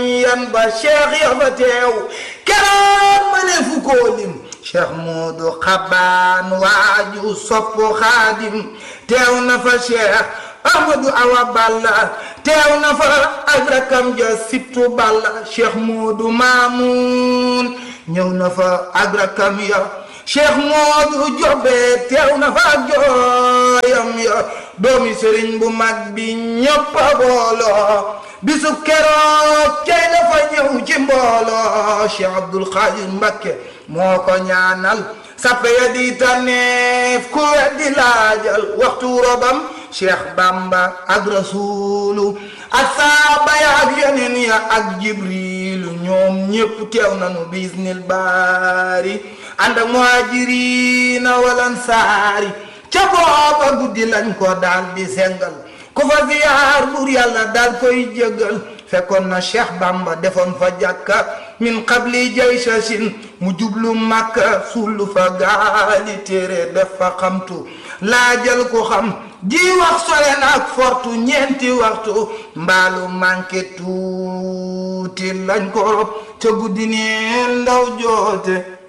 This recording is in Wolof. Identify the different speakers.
Speaker 1: yan ba cheikh ya fa teew keroog ma ne fu koo lim cheikh Moodu Xabaan waaju sopp xaadim teew na fa cheikh Ahmadu Awa Balla teew na fa ak rakam ja sittu Balla cheikh Moodu Maamun ñëw na fa ak rakam ya cheikh Moodu Jobe teew na fa ak jooyam ya doomi sëriñ bu mag bi ñëpp a booloo bisu keroog cey dafa ñëw ci mbooloo cheikh Abdul Xaadir Mbakke moo ko ñaanal sappe ya di tànneef ku weddi laajal waxtu robam cheikh Bamba ak rasulu ak saaba ya ak yeneen ya ak jibrilu ñoom ñépp teew nanu bisnil baari ànd ak muhajirina wal ansaari ca booba guddi lañ ko daal di sengal ku fa ziyaar buur yàlla daal koy jëggal fekkoon na cheikh bamba defoon fa jàkka min qabli jaysasin mu jublu màkka sullu fa gaali téere def fa xamtu laajal ko xam ji wax sore na ak fortu ñeenti waxtu mbaalu manqué tuuti lañ ko rob ca guddi neen ndaw joote